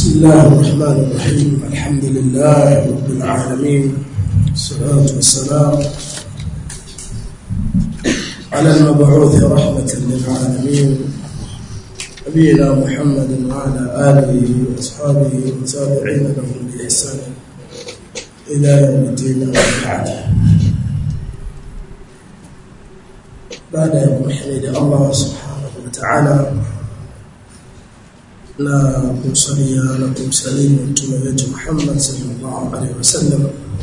بسم الله الرحمن الرحيم الحمد لله رب العالمين والصلاة والسلام على المبعوث رحمة للعالمين نبينا محمد وعلى آله وأصحابه والتابعين لهم بإحسان إلى يوم الدين بعد بعد يوم حميد الله سبحانه وتعالى na kumsalia na kumsalimu mtume wetu Muhammad sallallahu alaihi wasallam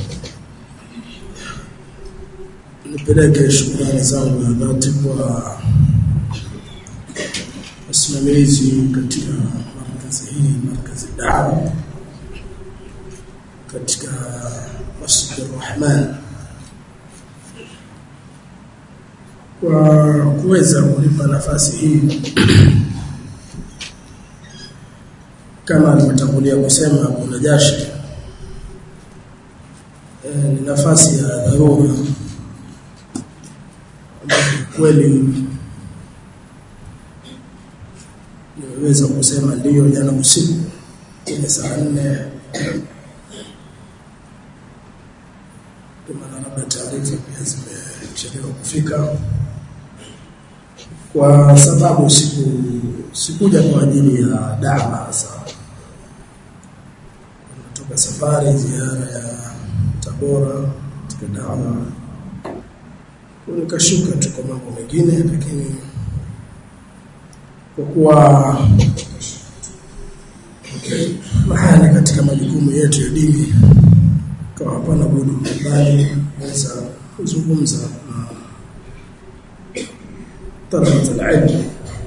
nipeleke shukrani zangu za dhati kwa wasimamizi katika markazi hii markazi dawa katika Masjid Rahman kwa kuweza kunipa nafasi hii kama alivyotangulia kusema kuna jashi e, ni nafasi ya dharura kweli nimeweza kusema ndiyo jana usiku ile saa nne maana labda taarifa pia zimechelewa kufika kwa sababu siku sikuja kwa ajili ya dawa hasa kutoka safari ziara ya Tabora katika dawa nikashuka tu kwa mambo mengine lakini kwa kuwa mahali katika majukumu yetu ya dini kama hapana budi bali naweza kuzungumza na talaba alilm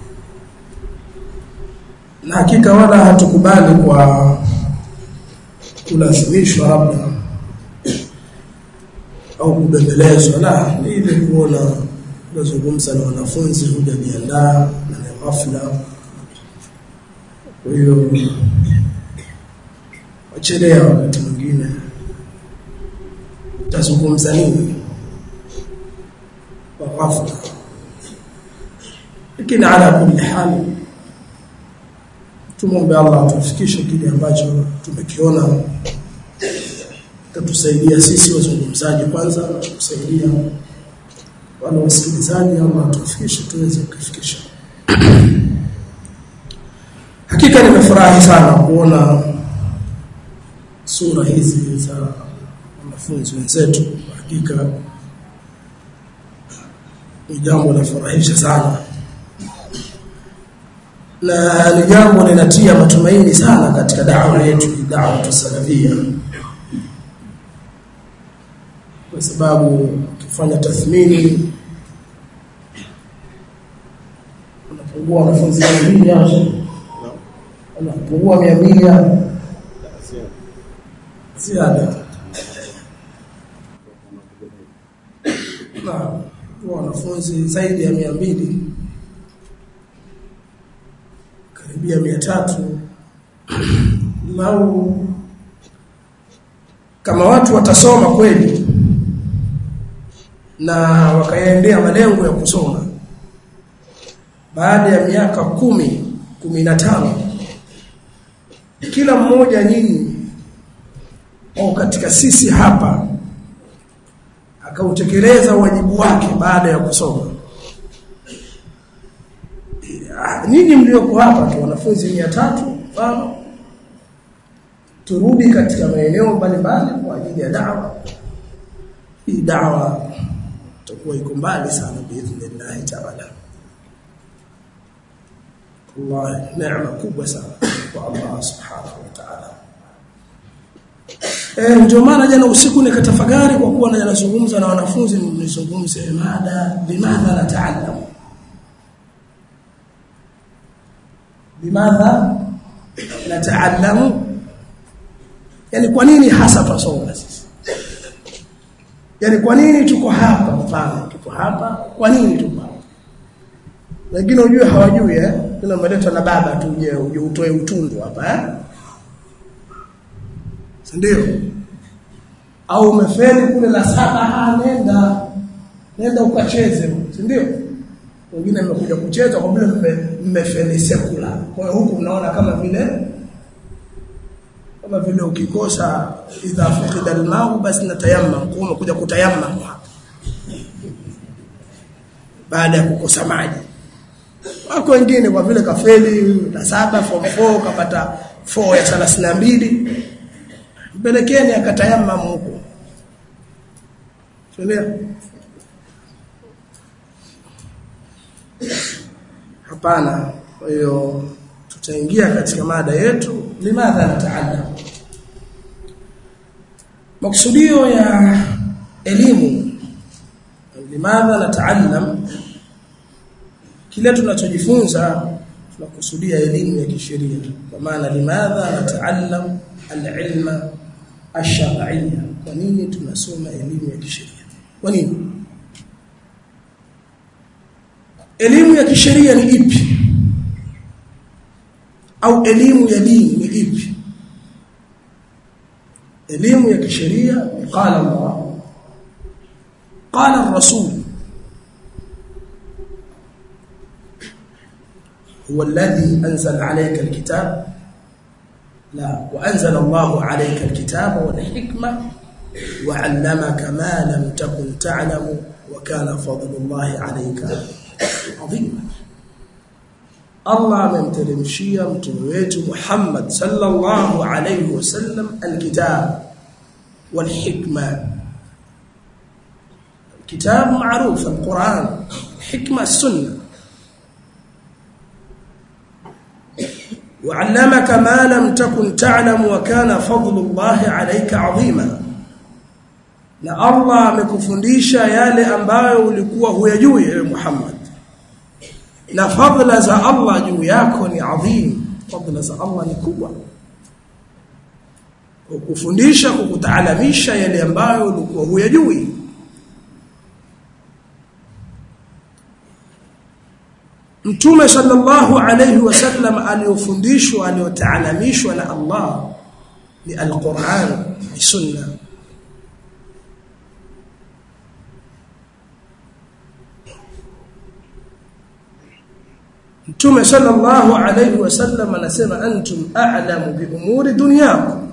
na hakika wala hatukubali kwa kulazimishwa labda au kubembelezwa la ni ile kuona tunazungumza na wanafunzi hujajiandaa na ni ghafla kwa hiyo wachelea wakati mwingine utazungumza nini kwa ghafla lakini ala kulli hali tumombe Allah atufikishe kile ambacho tumekiona tatusaidia sisi wazungumzaji kwanza na kusaidia wale wasikilizaji Allah atufikishe tuweze kufikisha hakika nimefurahi sana kuona sura hizi za wanafunzi wenzetu hakika ni jambo la furahisha sana na ni jambo linatia matumaini sana katika dawa yetu dawa tusalafia kwa sababu ukifanya tathmini unapungua wanafunzi 200 unapungua 200 ziada na wanafunzi zaidi ya 200 karibia mia tatu lau kama watu watasoma kweli na wakaendea malengo ya kusoma baada ya miaka kumi kumi na tano kila mmoja nyinyi au katika sisi hapa akautekeleza wajibu wake baada ya kusoma ninyi mlioko hapa tu wanafunzi 300 mfano turudi katika maeneo mbalimbali kwa ajili ya dawa hii dawa itakuwa iko mbali sana biidhnillah taala Allah neema kubwa sana kwa Allah subhanahu wa ta'ala eh ndio maana jana usiku nikatafakari kwa kuwa nazungumza na wanafunzi nilizungumze mada bimadha nataallamu bimadha nataallamu yani kwa nini hasa tusoma sisi yani kwa nini tuko hapa mfano tuko hapa kwa nini tuko hapa wengine unajue hawajui eh kuna maletwa na baba tu uje uje utoe utundu hapa eh ndio au umefeli kule la saba nenda nenda ukacheze si ndio wengine mmekuja kucheza kwa vile mmefeli sekula kwa hiyo huku mnaona kama vile kama vile ukikosa idha fuqida almau basi natayammam kwa umekuja kutayammam hapa baada ya kukosa maji wako wengine kwa vile kafeli la saba form 4 kapata 4 ya 32 mpelekeni akatayammam huko Tuelewa? Hapana. Kwa hiyo tutaingia katika mada yetu limadha nataallam. Maksudio ya elimu limadha nataallam kile tunachojifunza tunakusudia elimu ya kisheria kwa maana limadha nataallam alilma ash-shar'iyya kwa nini tunasoma elimu ya kisheria kwa nini elimu ya kisheria ni ipi au elimu ya dini ni ipi elimu ya kisheria qala Allah qala ar-rasul هو الذي أنزل عليك الكتاب لا وأنزل الله عليك الكتاب والحكمة وعلمك ما لم تكن تعلم وكان فضل الله عليك عظيما الله amemteremshia mtume wetu Muhammad sallallahu alayhi wasallam alkitab walhikma الكتاب معروف القرآن الحكمة السنة وعلمك ما لم تكن تعلم وكان فضل الله عليك عظيما na Allah amekufundisha yale ambayo ulikuwa huyajui ewe Muhammad na fadhila za Allah juu yako ni adhim fadhila za Allah ni kubwa kukufundisha kukutaalamisha yale ambayo ulikuwa huyajui Mtume sallallahu alayhi wasallam aliyofundishwa aliyotaalamishwa na Allah ni al-Qur'an ni sunna Mtume sallallahu alayhi wasallam anasema antum a'lamu bi umuri dunyakum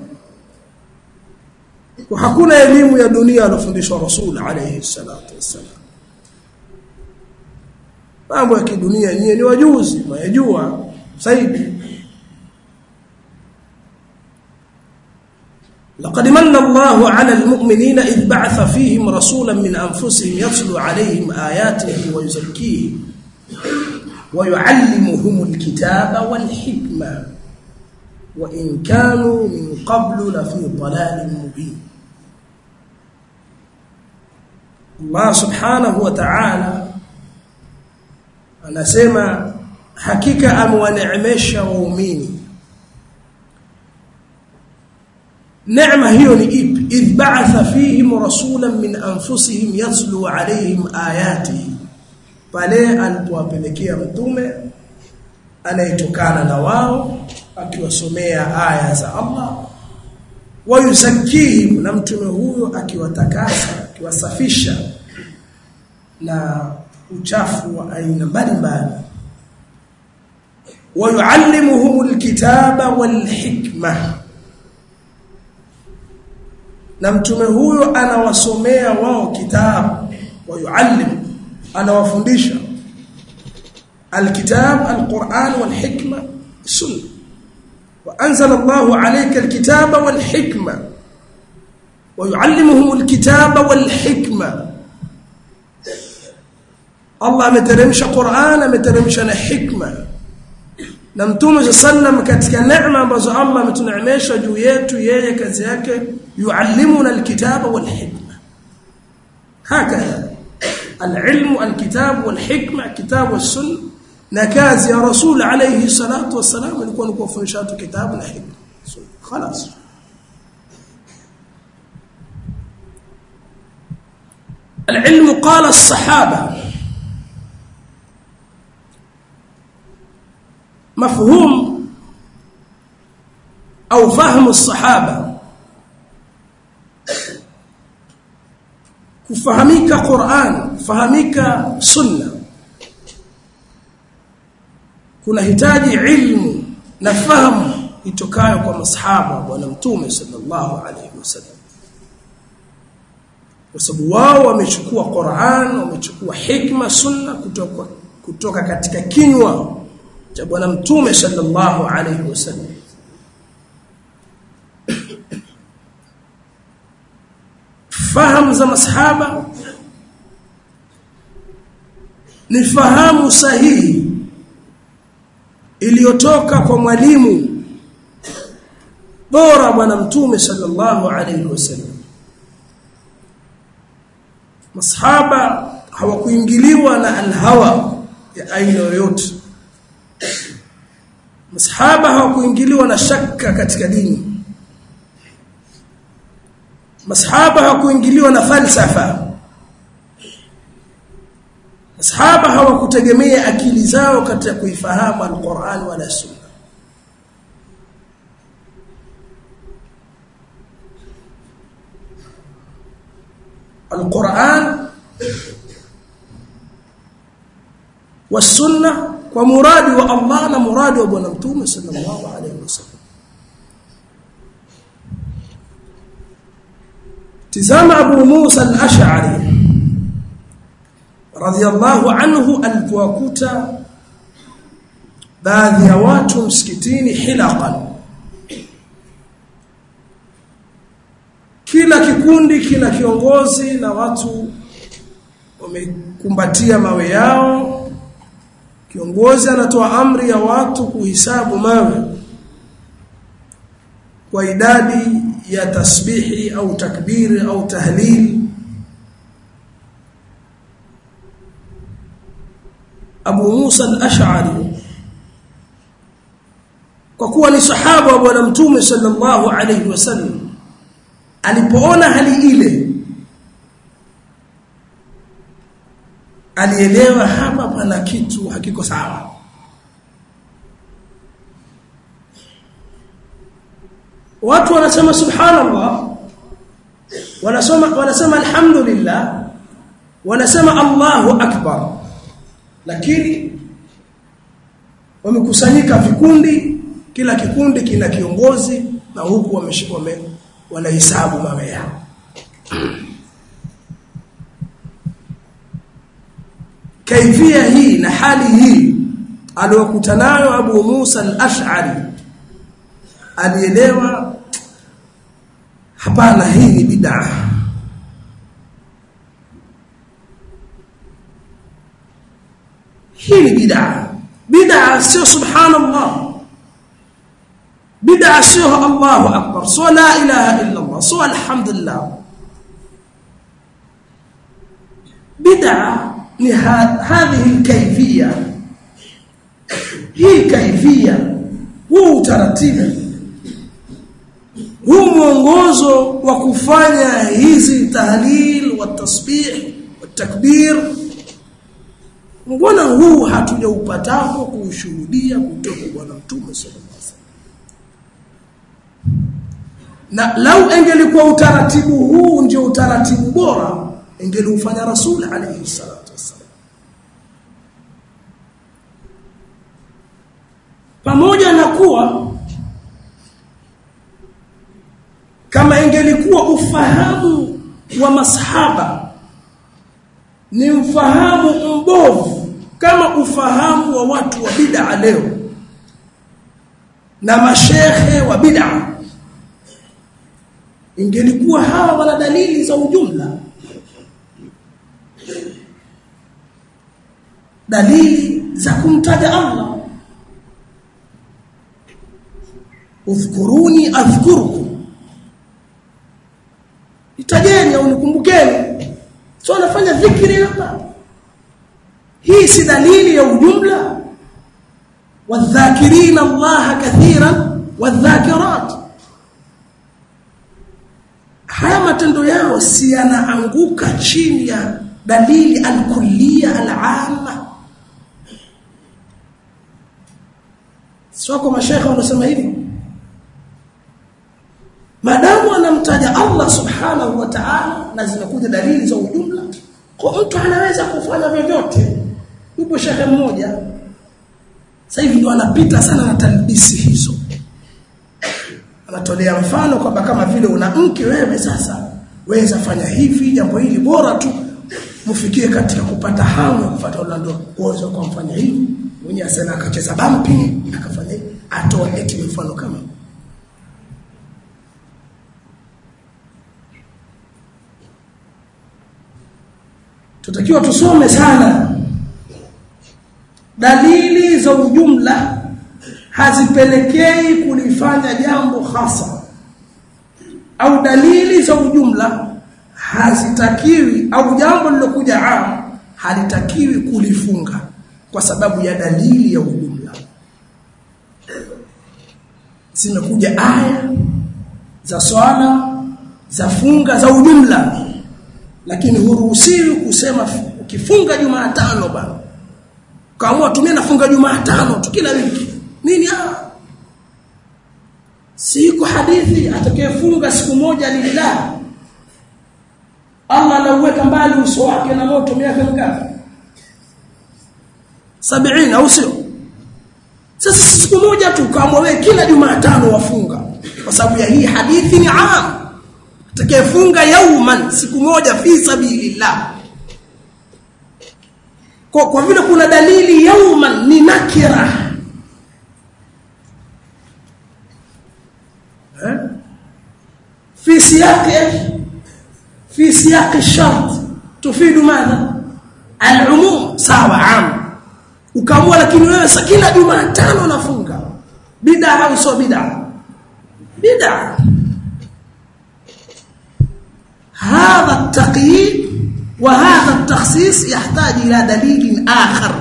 kwa hakuna elimu ya dunia alofundishwa Rasul alayhi salatu wassalam mambo ya kidunia nyie ni wajuzi mwayajua zaidi لقد من الله على المؤمنين إذ بعث فيهم رسولا من أنفسهم يتلو عليهم آياته ويزكيهم ويعلمهم الكتاب والحكمة وإن كانوا من قبل لفي ضلال مبين الله سبحانه وتعالى anasema hakika amewaneemesha waumini neema hiyo ni ipi idh ba'atha fihim rasulan min anfusihim yatlu alayhim ayatihi pale alipowapelekea mtume anayetokana na wao akiwasomea aya za Allah wayuzakihim na mtume huyo akiwatakasa akiwasafisha na uchafu wa aina mbalimbali wayuallimuhum alkitaba walhikma na mtume huyo anawasomea wao kitabu wayuallim anawafundisha alkitab alquran walhikma sunna وانزل الله عليك الكتاب والحكمه ويعلمهم الكتاب والحكمه Allah ameteremsha Qur'an ameteremsha na hikma na Mtume sallam katika neema ambazo Allah ametuneemesha juu yetu yeye kazi yake yuallimuna alkitaba walhikma hakadha alilmu alkitab walhikma kitab wasunna na kazi ya rasul alayhi salatu wassalam ilikuwa ni kuwafundisha watu kitabu na hikma خلاص العلم قال الصحابه مفهوم أو فهم الصحابة kufahamika Qur'an kufahamika sunna kunahitaji ilmu na fahamu itokayo kwa masahaba bwana mtume sallallahu alaihi wasallam kwa sababu wao wamechukua Qur'an wamechukua hikma sunna kutoka kutoka katika kinywa cha bwana mtume sallallahu alaihi wasallam fahamu za masahaba ni fahamu sahihi iliyotoka kwa mwalimu bora bwana mtume sallallahu alaihi wasallam masahaba hawakuingiliwa na alhawa ya aina yoyote masahaba hawakuingiliwa na shaka katika dini masahaba hawakuingiliwa na falsafa masahaba hawakutegemea akili zao katika kuifahamu alquran wala sunna القرآن والسنة ومراد والله ومراد وابن متوم صلى الله عليه وسلم تزام أبو موسى الأشعري رضي الله عنه alipowakuta baadhi ya watu msikitini hilaqan kila kikundi kina kiongozi na watu wamekumbatia mawe yao kiongozi anatoa amri ya watu kuhisabu mawe kwa idadi ya tasbihi au takbiri au tahlil Abu Musa al-Ash'ari kwa kuwa ni sahaba wa bwana mtume sallallahu alayhi wasallam alipoona hali ile alielewa hapa pana kitu hakiko sawa watu wanasema subhanallah wanasema wanasema alhamdulillah wanasema Allahu akbar lakini wamekusanyika vikundi kila kikundi kina kiongozi na huku wameshika wame, wanahesabu mawe yao kaifia hii na hali hii aliyokuta nayo Abu Musa al-Ash'ari alielewa hapana hii ni bid'a hii ni bid'a bid'a sio subhanallah bid'a sio Allahu akbar sio la ilaha illa Allah sio alhamdulillah bid'a ni hadhihi alkayfiyya hii kayfiyya huu utaratibu huu mwongozo wa kufanya hizi tahlil wa tasbih wa takbir mbona huu hatujaupatapo kuushuhudia kutoka bwana mtume sallallahu alaihi wasallam na lau engelikuwa utaratibu huu ndio utaratibu bora engeliufanya rasul alayhi salatu wasallam pamoja na kuwa kama ingelikuwa ufahamu wa masahaba ni mfahamu mbovu kama ufahamu wa watu wa bid'a leo na mashehe wa bid'a ingelikuwa hawa wana dalili za ujumla dalili za kumtaja Allah udhkuruni adhkurukum itajeni au nikumbukeni sio anafanya dhikri hapa hii si dalili ya ujumla wadhakirin Allah kathiran wadhakirat haya matendo yao si yanaanguka chini ya dalili alkulliya alama sio kwa mashaikh wanasema hivi madamu anamtaja Allah subhanahu wa ta'ala na zinakuja dalili za ujumla kwa mtu anaweza kufanya vyovyote yupo shehe mmoja sasa hivi ndo anapita sana na talbisi hizo anatolea mfano kwamba kama vile una mke wewe sasa weza fanya hivi jambo hili bora tu mfikie katika kupata hamu ya kufuata Orlando kuweza kumfanya hivi mwenye asema akacheza bampi akafanya hivi atoa eti mfano kama tutakiwa tusome sana dalili za ujumla hazipelekei kulifanya jambo hasa au dalili za ujumla hazitakiwi au jambo lilokuja am halitakiwi kulifunga kwa sababu ya dalili ya ujumla zimekuja aya za swala za funga za ujumla lakini huruhusiwi kusema ukifunga Jumatano bana kaamua tumia nafunga Jumatano tu kila wiki nini ah siku hadithi atakayefunga siku moja lillah Allah anauweka mbali uso wake na moto miaka mingapi 70 au sio sasa siku moja tu kaamua wewe kila Jumatano wafunga kwa sababu ya hii hadithi ni am atakayefunga yauman siku moja fi sabilillah kwa, kwa vile kuna dalili yauman ni nakira eh? fi siyaqi fi siyaqi shart tufidu madha al-umum sawa am ukaamua lakini wewe sa kila Jumatano nafunga bid'a au sio bid'a bid'a هذا التقييد وهذا التخصيص يحتاج إلى دليل آخر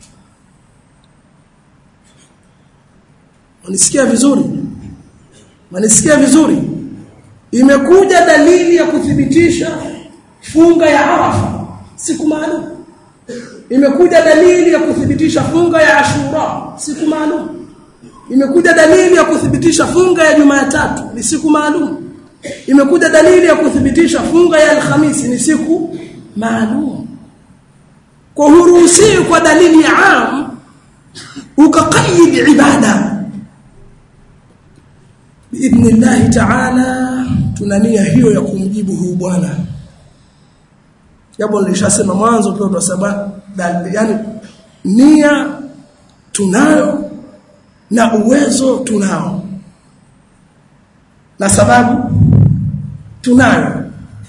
unisikia vizuri unisikia vizuri imekuja dalili ya kuthibitisha funga ya Arafa siku maalum imekuja dalili ya kuthibitisha funga ya Ashura siku maalum imekuja dalili ya kuthibitisha funga ya Jumatatu ni siku maalum imekuja dalili ya kuthibitisha funga ya Alhamisi ni siku maalum kwa huruhusi kwa dalili ya am ukaqayyid ibada biidhnillah ta'ala tunania hiyo ya kumjibu huyu bwana jambo nilishasema mwanzo pia tunasema yani nia tunayo na uwezo tunao na sababu tunayo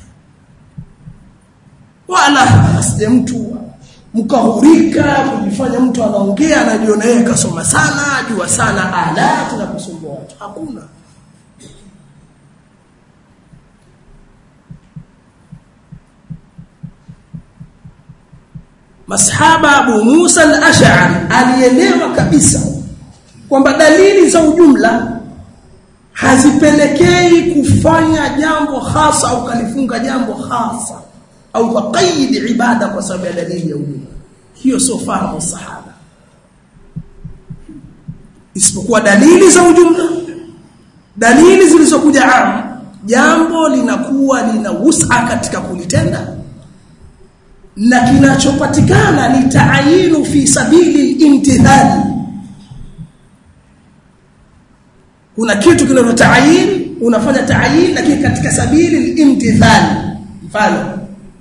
wala asije mtu mkahurika kujifanya mtu anaongea anajiona yeye kasoma sana ajua sana ala tunakusumbua watu hakuna masahaba Abu Musa al-Ash'ari alielewa kabisa kwamba dalili za ujumla hazipelekei kufanya jambo hasa au kalifunga jambo hasa au kaqaid ibada kwa sababu ya dalili ya ujumla hiyo sio fahamu sahaba isipokuwa dalili za ujumla dalili zilizokuja am jambo linakuwa lina wus'a katika kulitenda na kinachopatikana ni taayinu fi sabili imtithali kuna kitu kinachotaayin unafanya taayin lakini katika sabili imtithali mfano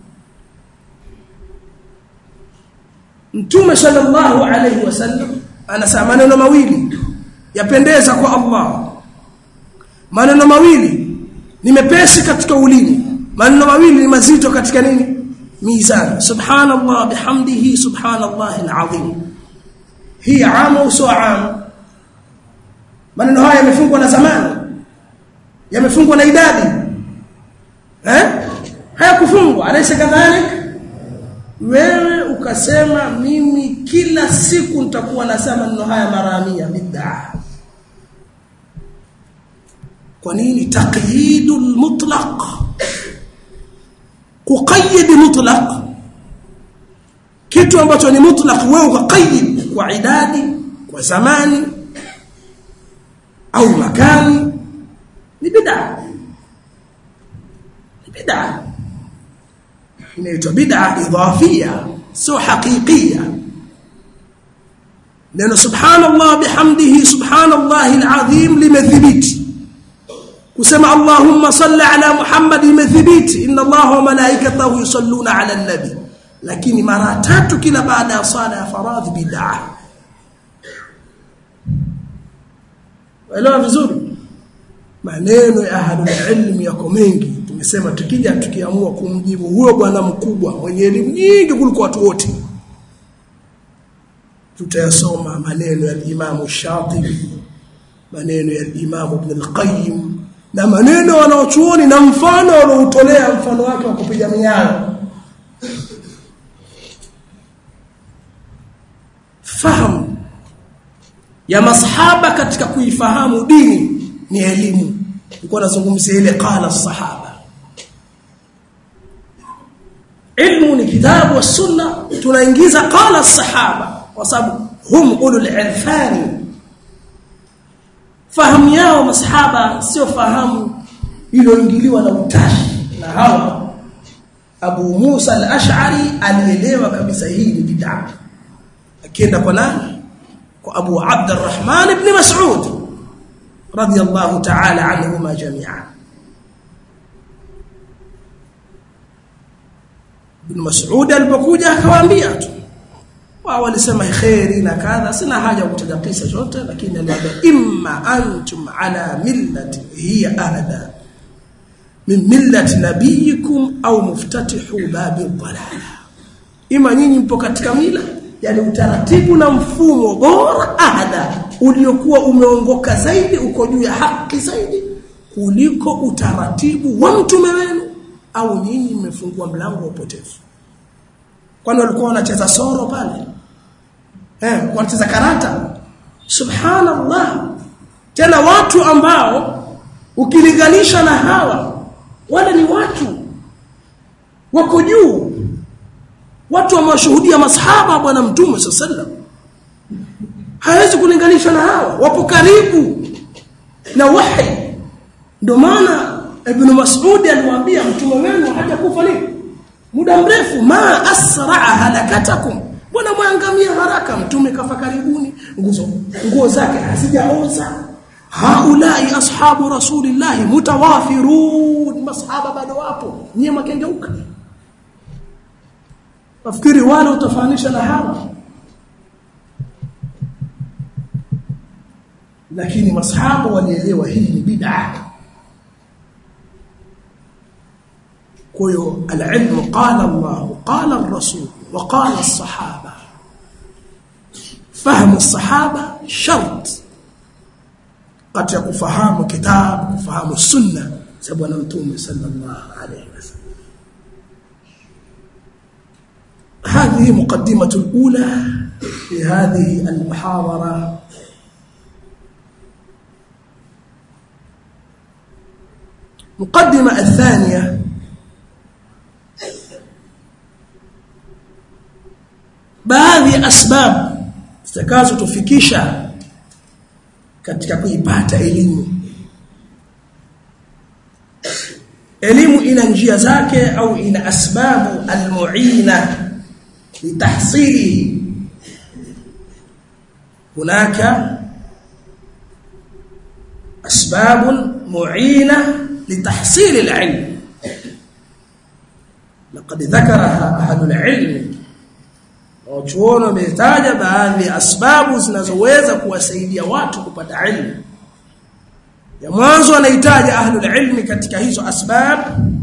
Mtume sallallahu alayhi wasallam anasema maneno mawili yapendeza kwa Allah maneno mawili ni mepesi katika ulimi maneno mawili ni mazito katika nini mizan subhanallah bihamdihi subhanallah alazim hii amu su'am maneno haya yamefungwa na zamani yamefungwa na idadi eh hayakufungwa alaysa kadhalik wewe ukasema mimi kila siku nitakuwa nasema maneno haya mara 100 bid'a kwa nini taqyidul mutlaq kuqayyid mutlaq kitu ambacho ni mutlaq wewe ukaqayyid kwa idadi kwa zamani au makani ni bid'a ni bid'a inaitwa bid'a idhafia sio haqiqia neno subhanallah bihamdihi subhanallah alazim limethibiti kusema Allahumma salli ala Muhammad imethibiti inna Allah wa malaikatahu yusalluna ala nabi lakini mara tatu kila baada ya sala ya faradhi bid'ah Waelewa vizuri maneno ya ahlul ilm yako mengi tumesema tukija tukiamua kumjibu huyo bwana mkubwa mwenye elimu nyingi kuliko watu wote tutayasoma maneno ya Imam Shatibi maneno ya Imam Ibn al-Qayyim na maneno wanaochuoni na mfano wanaotolea mfano wake wa kupiga miao fahamu ya masahaba katika kuifahamu dini ni elimu nilikuwa nazungumzia ile qala sahaba ilmu ni kitabu wa sunna tunaingiza qala sahaba kwa sababu hum ulul irfani fahamu yao masahaba sio fahamu iliyoingiliwa na utashi na hawa Abu Musa al-Ash'ari alielewa kabisa hii ni bid'a akienda kwa nani kwa Abu Abd al-Rahman ibn Mas'ud radiyallahu ta'ala anhuma jami'an Ibn Mas'ud alipokuja akawaambia tu wao walisema khairi na kadha sina haja kutaja kisa chote lakini aliambia imma antum ala millati hiya ahda min millati nabiyikum au muftatihu babi dhalala ima nyinyi mpo katika mila yani utaratibu na mfumo bora ahda uliokuwa umeongoka zaidi uko juu ya haki zaidi kuliko utaratibu wa mtume wenu au nyinyi mmefungua mlango wa upotevu kwani walikuwa wanacheza soro pale eh wanacheza karata subhanallah tena watu ambao ukilinganisha na hawa wale ni watu wako juu watu wamewashuhudia masahaba bwana mtume sallam hawezi kulinganisha na hawa wapo karibu na wahi ndio maana ibn Mas'ud aliwaambia mtume wenu hajakufa nini muda mrefu ma asra halakatakum bwana mwangamia haraka mtume kafa karibuni nguzo nguo zake hazijaoza haulai ashabu rasulillah mutawafirun masahaba bado wapo nyie makengeuka nafikiri wale utafanisha na hawa lakini masahaba walielewa hii ni bid'a kwa hiyo alilmu qala Allah qala ar-rasul wa qala as-sahaba fahamu as-sahaba shart katika kufahamu kitabu kufahamu sunna za bwana mtume sallallahu alayhi wasallam هذه مقدمة الأولى في هذه المحاضرة مقدمة الثانية baadhi ya asbab zitakazotufikisha katika kuipata elimu elimu ina njia zake au ina asbabu almuina litahsili hunaka asbab muina litahsili alilm لقد ذكرها أهل العلم Wachuoni wametaja baadhi ya asbabu zinazoweza kuwasaidia watu kupata ilmu. Ya mwanzo anahitaja ahlul ilmi katika hizo asbab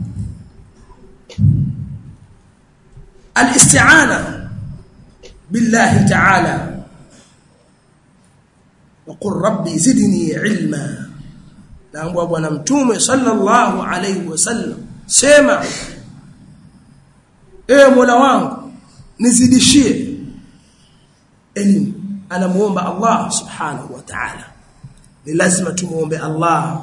al-isti'ana billahi ta'ala وقل ربي زدني علما naambwa bwana mtume sallallahu alayhi wasallam sema ewe mola wangu nizidishie elimu anamuomba Allah subhanahu wa ta'ala ni lazima tumuombe Allah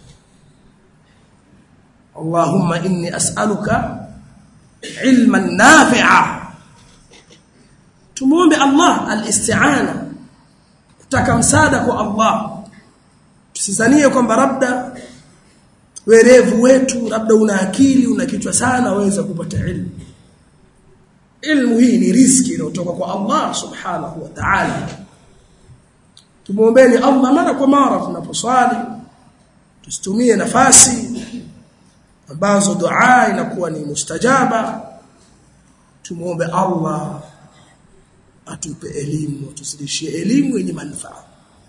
Allahumma inni as'aluka ilman nafi'a tumuombe Allah al-isti'ana kutaka msaada kwa Allah tusizanie kwamba labda werevu wetu labda una akili una kichwa sana waweza kupata ilmu ilmu hii ni riski inayotoka kwa Allah subhanahu wa ta'ala tumuombeeni Allah mara kwa mara tunaposwali tusitumie nafasi ambazo dua inakuwa ni mustajaba tumuombe Allah atupe elimu tusirishie elimu yenye manufaa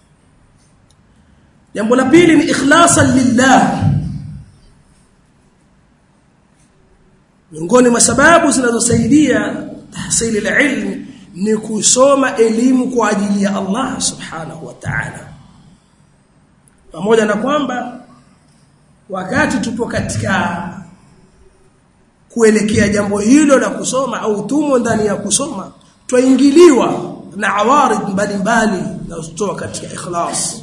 jambo la pili ni ikhlasan lillah miongoni mwa sababu zinazosaidia tahsili ilmu ni kusoma elimu kwa ajili ya Allah subhanahu wa ta'ala pamoja na kwamba wakati tupo katika kuelekea jambo hilo la kusoma au tumo ndani ya kusoma twaingiliwa na awarid mbalimbali zinazotoa katika ikhlas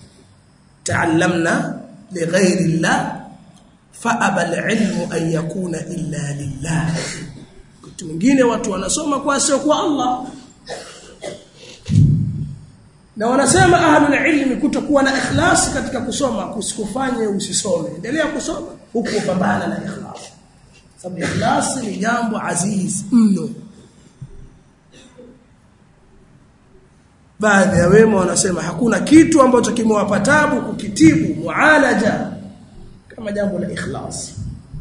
تعلمنا لغير الله فأبى العلم أن يكون إلا لله kitu mwingine watu wanasoma kwa sio kwa Allah na wanasema ahlul ilmi kutokuwa na ikhlas katika kusoma kusikufanye usisome endelea kusoma huku upambana na ikhlas sababu ikhlas ni jambo aziz mno baadhi ya wema wanasema hakuna kitu ambacho kimewapa tabu kukitibu mualaja kama jambo la ikhlas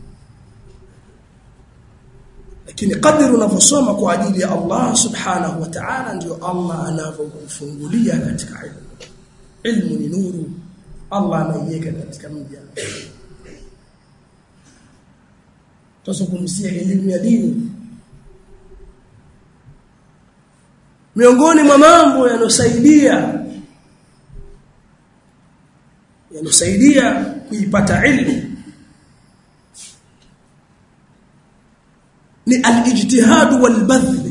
lakini kadri unavyosoma kwa ajili ya Allah subhanahu wa ta'ala ndio Allah anavyokufungulia katika ilmu ilmu ni nuru Allah anaiweka katika mja tuzungumzie elimu ya dini miongoni mwa mambo yanosaidia yanosaidia kuipata ilmu ni al-ijtihad wal-badhl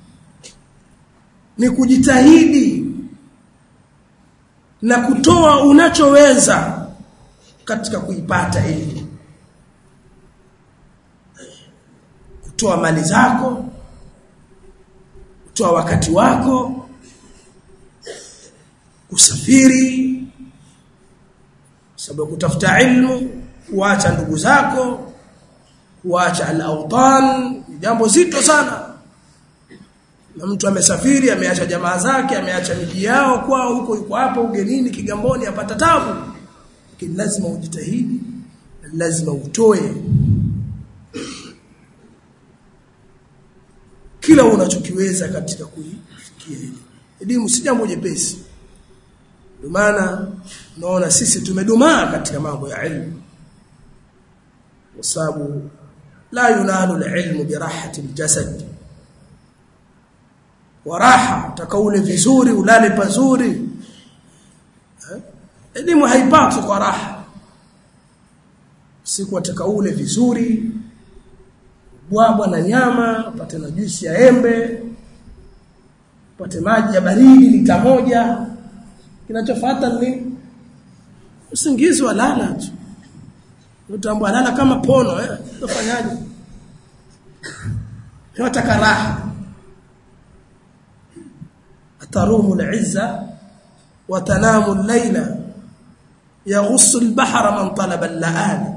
ni kujitahidi na kutoa unachoweza katika kuipata elimu kutoa mali zako kutoa wakati wako kusafiri sababu kutafuta ilmu kuacha ndugu zako kuacha al-awtan jambo zito sana na mtu amesafiri ameacha jamaa zake ameacha miji yao kwao huko yuko hapo ugenini kigamboni apata tabu lakini lazima ujitahidi lazima utoe kila unachokiweza katika kuifikia elimu elimu si jambo jepesi ndio maana naona sisi tumedumaa katika mambo ya elimu kwa sababu la yunalu alilmu birahati aljasad wa raha takaule vizuri ulale pazuri elimu haipati kwa raha siku atakaule vizuri bwabwa na nyama upate na juisi ya embe upate maji ya baridi lita moja kinachofuata ni usingizi wa lala tu utambua lala kama pono eh utafanyaje unataka raha atarumu al-izza wa tanamu al-layla yaghussu al-bahra man talaba al-la'ali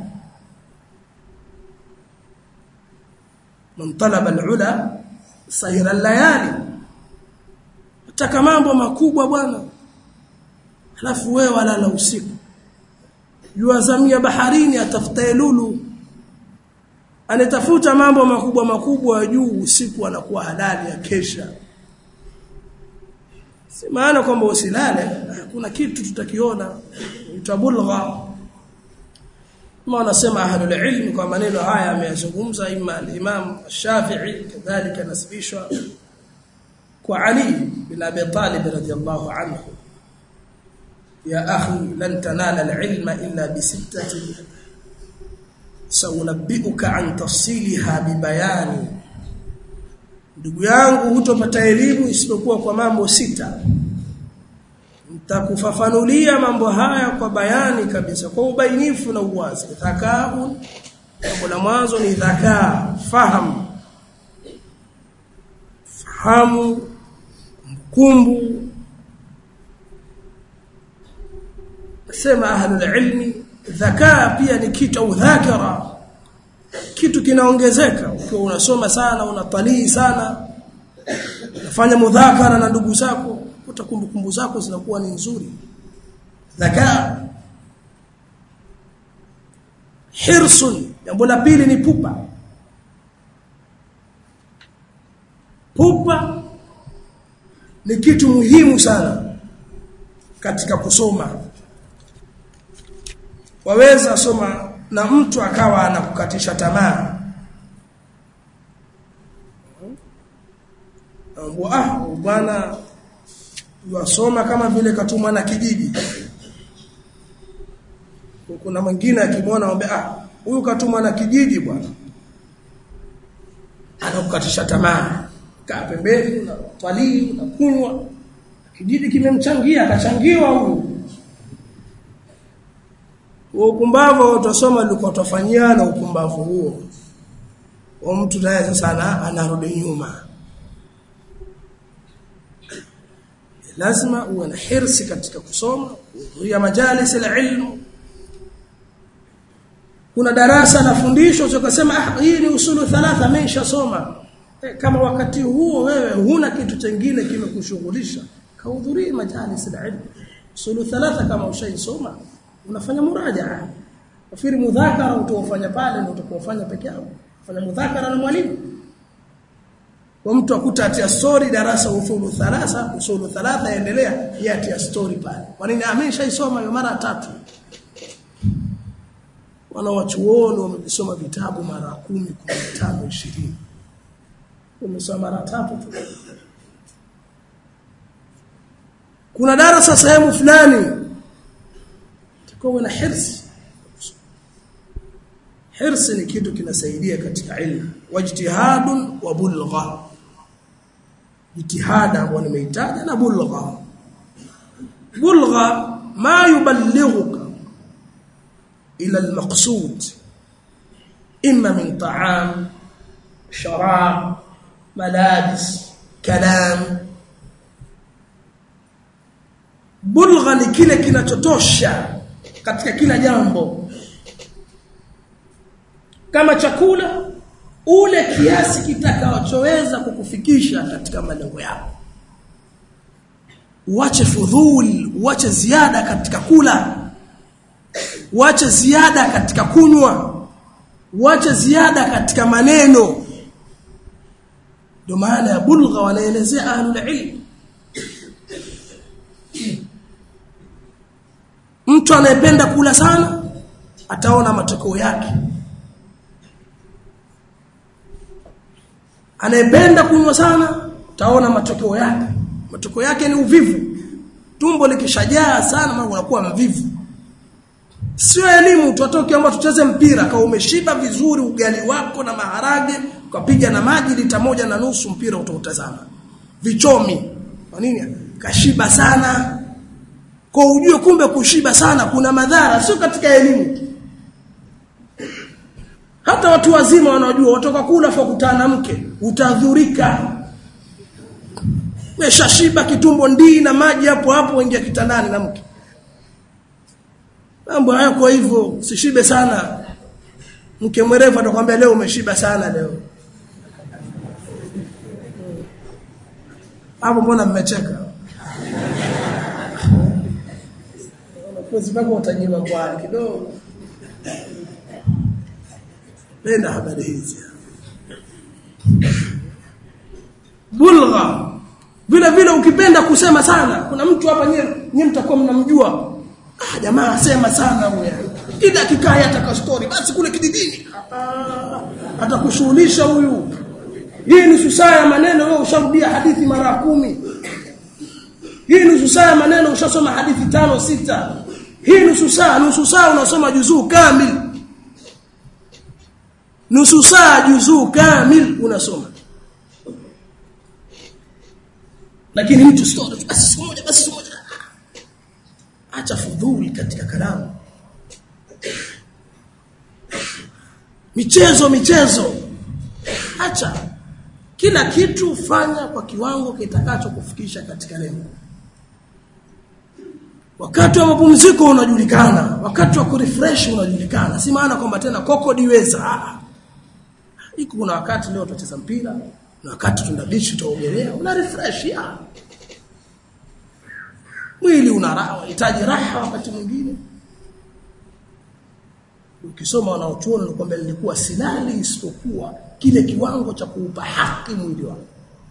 man talaba al-ula sahira al-layali utaka mambo makubwa bwana halafu wewe walala usiku yuazamia baharini atafuta lulu anatafuta mambo makubwa makubwa juu usiku anakuwa halali ya kesha si maana kwamba usilale kuna kitu tutakiona utabulgha kama wanasema ahlul ilm kwa maneno haya ameyazungumza imma al-imam Shafi'i kadhalika nasibishwa kwa Ali bin Abi Talib radiyallahu anhu يا أخي لن تنال العلم إلا بستة سأنبئك عن تفصيلها ببيان ndugu yangu hutopata elimu isipokuwa kwa mambo sita nitakufafanulia mambo haya kwa bayani kabisa kwa ubainifu na uwazi dhakau jambo la mwanzo ni dhakaa fahamu fahamu kumbukumbu sema ahlul ilmi dhakaa pia ni kitu au dhakara kitu kinaongezeka ukiwa unasoma sana unatalii sana unafanya mudhakara na ndugu zako uta kumbukumbu zako zinakuwa ni nzuri dhakaa hirsun jambo la pili ni pupa pupa ni kitu muhimu sana katika kusoma waweza soma na mtu akawa anakukatisha tamaa ah bwana wasoma kama vile katumwa na kijiji kuna mwingine akimwona amwambia ah huyu katumwa na kijiji bwana anakukatisha tamaa kaa pembeni unatwalii unakunywa kijiji kimemchangia akachangiwa huyu upumbavu utasoma ulikuwa utafanyia na upumbavu huo wa mtu naye sasa anarudi nyuma lazima uwe na hirsi katika kusoma kuhudhuria majalis ilmu kuna darasa la fundisho ukasema ah hii ni usulu thalatha nimeshasoma eh, kama wakati huo wewe huna kitu kingine kimekushughulisha kahudhuria majalis ilmu usulu thalatha kama ushaisoma unafanya murajaa nafikiri mudhakara utaofanya pale ndio utakaofanya peke yako fanya mudhakara na mwalimu kwa mtu akuta atia story darasa usulu thalatha usulu thalatha endelea yatia story pale kwa nini ameshaisoma hiyo mara tatu wana wachuoni wamesoma vitabu mara kumi, kumi na tano, ishirini wamesoma mara tatu tu kuna darasa sehemu fulani tukowe na hirsi hirsi ni kitu kinasaidia katika ilmu wajtihadun wa bulgha jitihada ambayo nimeitaja na bulgha bulgha ma yuballighuka ila almaqsud imma min ta'am sharab malabis kalam bulgha ni kile kinachotosha katika kila jambo kama chakula ule kiasi kitakachoweza kukufikisha katika malengo yako uache fudhul uache ziada katika kula uache ziada katika kunywa uache ziada katika maneno ndio maana ya bulgha wanaelezea ahlul ilm mtu anayependa kula sana ataona matokeo yake anayependa kunywa sana utaona matokeo yake matokeo yake ni uvivu tumbo likishajaa sana mambo yanakuwa mvivu sio elimu tutoke ambao tucheze mpira kama umeshiba vizuri ugali wako na maharage ukapiga na maji lita moja na nusu mpira utautazama vichomi kwa nini kashiba sana kwa ujue kumbe kushiba sana kuna madhara sio katika elimu hata watu wazima wanajua watoka kula fa kutana mke utadhurika umeshashiba kitumbo ndii na maji hapo hapo ingia kitandani na mke mambo haya kwa hivyo sishibe sana mke mwerevu atakwambia leo umeshiba sana leo hapo mbona mmecheka wanafunzi mpaka utajiwa kwa kidogo penda habari hizi bulgha vile vile ukipenda kusema sana kuna mtu hapa nyewe nyewe mtakuwa mnamjua ah jamaa sema sana huyo kila kikaya ataka story basi kule kididini atakushughulisha huyu hii nusu saa ya maneno wewe usharudia hadithi mara kumi hii nusu saa ya maneno ushasoma hadithi tano sita hii nusu saa nusu saa unasoma juzuu kamili nusu saa juzuu kamil unasoma lakini mtu story basi siku moja basi siku moja acha fudhuli katika kalamu michezo michezo acha kila kitu fanya kwa kiwango kitakacho kufikisha katika lengo wakati wa mapumziko unajulikana wakati wa kurefresh unajulikana si maana kwamba tena koko diweza iko kuna wakati leo tutacheza mpira na wakati tunda beach tutaogelea una refresh ya mwili una raha unahitaji raha wakati mwingine ukisoma wanaochuoni ni kwamba nilikuwa silali isipokuwa kile kiwango cha kuupa haki mwili wangu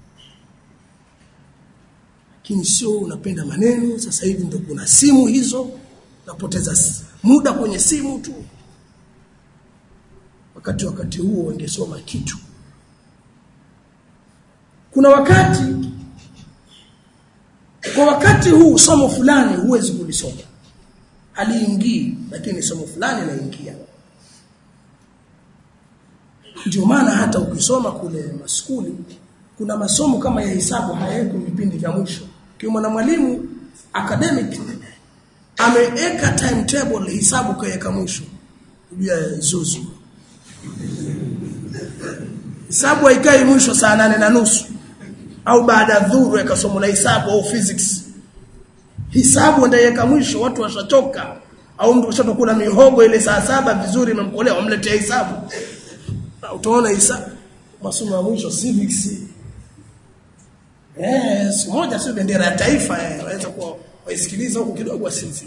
lakini sio unapenda maneno sasa hivi ndio kuna simu hizo napoteza muda kwenye simu tu wakati wakati huo wangesoma kitu kuna wakati kwa wakati huu somo fulani huwezi kulisoma haliingii lakini somo fulani laingia ndio maana hata ukisoma kule maskuli kuna masomo kama ya hisabu hayako vipindi vya mwisho kiwa na mwalimu academic ameweka timetable hisabu kaweka mwisho ya zuzu hisabu haikai mwisho saa nane na nusu au baada ya dhuru ya somo la hisabu au physics hisabu ndaiweka mwisho watu washachoka au mtu ashatokula mihogo ile saa saba vizuri imemkolea wamletea hisabu utaona hisabu masomo ya mwisho civics eh siku moja sio bendera ya taifa eh waweza kuwa waisikiliza huko kidogo wasinzia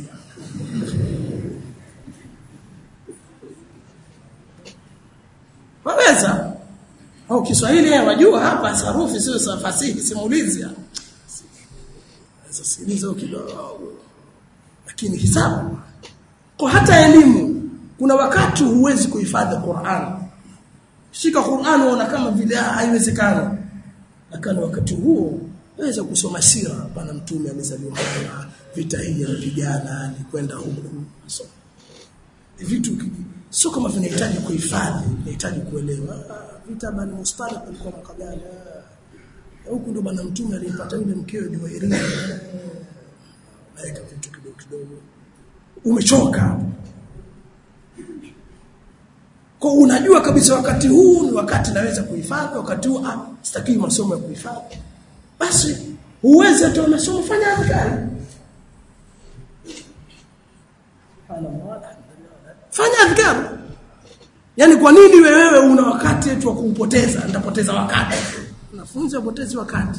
waweza au Kiswahili wajua hapa sarufi sio fasihi simulizi sasa sikiliza kidogo lakini hisabu kwa hata elimu kuna wakati huwezi kuhifadhi Qur'an shika Qur'an unaona kama vile haiwezekani lakini wakati huo waweza kusoma sira bwana mtume amezaliwa hapa vita hii alipigana alikwenda huku so vitu sio kama vinahitaji kuhifadhi vinahitaji kuelewa vita bani mustalik alikuwa mwaka gani huku ndo bwana mtume alipata yule mkeo Juwairia weka vitu kidogo kidogo umechoka kwa unajua kabisa wakati huu ni wakati naweza kuhifadhi wakati huu ah sitaki masomo ya kuhifadhi basi uweze tu masomo fanya adhkari fanya adhkari yani kwa nini wewe una wakati wetu wa kuupoteza nitapoteza wakati wanafunzi wapotezi wakati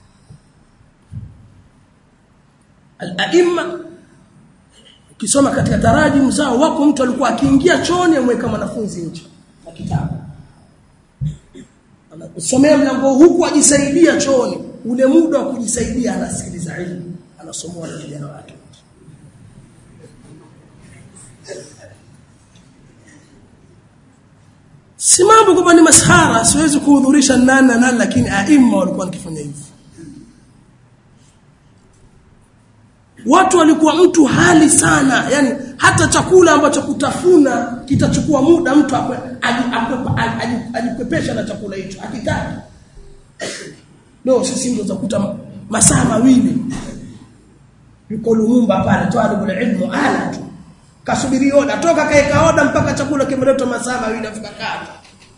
al-aimma ukisoma katika tarajimu zao wako mtu alikuwa akiingia chooni amweka mwanafunzi nje na kitabu anasomea mlango huku ajisaidia chooni ule muda wa kujisaidia anasikiliza ilmu anasomoa na kijana wake si mambo kwamba ni masahara siwezi kuhudhurisha nani na nani lakini aima walikuwa wakifanya hivyo watu walikuwa mtu hali sana yani hata chakula ambacho kutafuna kitachukua muda mtu ajikwepesha na chakula hicho akitaki leo sisi ndio zakuta masaa mawili yuko Lumumba pale twalibul ilmu ala tu kasubiri oda toka kaeka oda mpaka chakula kimeletwa masaa mawili afika kati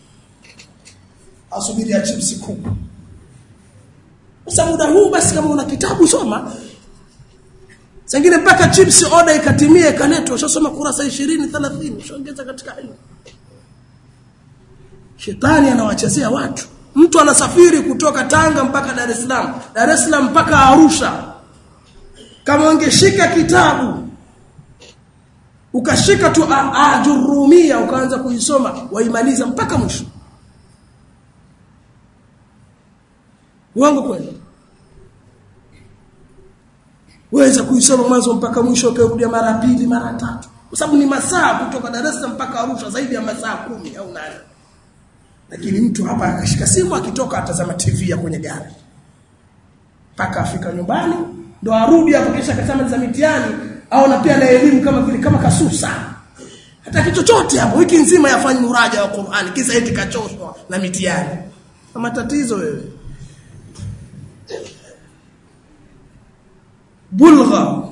asubiri ya chipsi kuku sasa muda huu basi kama una kitabu soma Sengine mpaka chips order ikatimia ikaletwa ushasoma kurasa 20 30 ushaongeza katika ilmu. Shetani anawachezea watu. Mtu anasafiri kutoka Tanga mpaka Dar es Salaam, Dar es Salaam mpaka Arusha. Kama ungeshika kitabu ukashika tu ajurumia ukaanza kuisoma waimaliza mpaka mwisho. Uongo kweli? weza kuisoma mwanzo mpaka mwisho ukarudia mara pili mara tatu kwa sababu ni masaa kutoka Dar es Salaam mpaka Arusha zaidi ya masaa kumi au nane lakini mtu hapa akashika simu akitoka atazama TV ya kwenye gari mpaka afika nyumbani ndo arudi hapo kisha akasema za mitihani au na pia na elimu kama vile kama kasusa hata kitu chochote hapo wiki nzima yafanye muraja wa Qur'an kisa eti kachoshwa na mitihani matatizo wewe bulgha